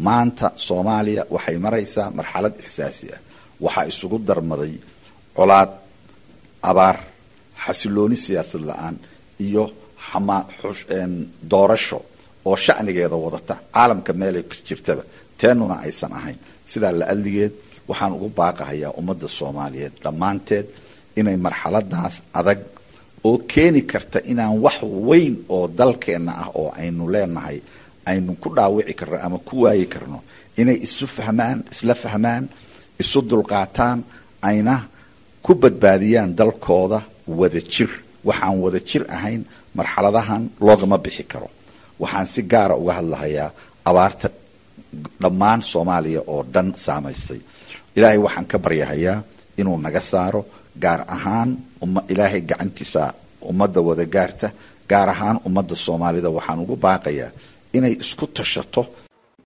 maanta soomaaliya waxay maraysaa marxalad ixsaasi ah waxaa isugu darmaday colaad abaar xasilooni siyaasad la-aan iyo doorasho oo shacnigeeda wadata caalamka meelay jirtaba teenuna aysan ahayn sidaa la adligeed waxaan ugu baaqahayaa ummadda soomaaliyeed dhammaanteed inay marxaladaas adag oo keeni karta inaan wax weyn oo dalkeenna ah oo aynu leenahay aynu ku dhaawici karno ama ku waayi karno inay isu fahmaan isla fahmaan isu dulqaataan ayna ku badbaadiyaan dalkooda wada jir waxaan wada jir ahayn marxaladahan loogama bixi karo waxaan si gaara uga hadlahayaa abaarta dhammaan soomaaliya oo dhan saamaystay ilaahay waxaan ka baryahayaa inuu naga saaro gaar ahaan ilaahay gacantiisa ummadda wada gaarta gaar ahaan ummadda soomaalida waxaan ugu baaqayaa inay isku tashato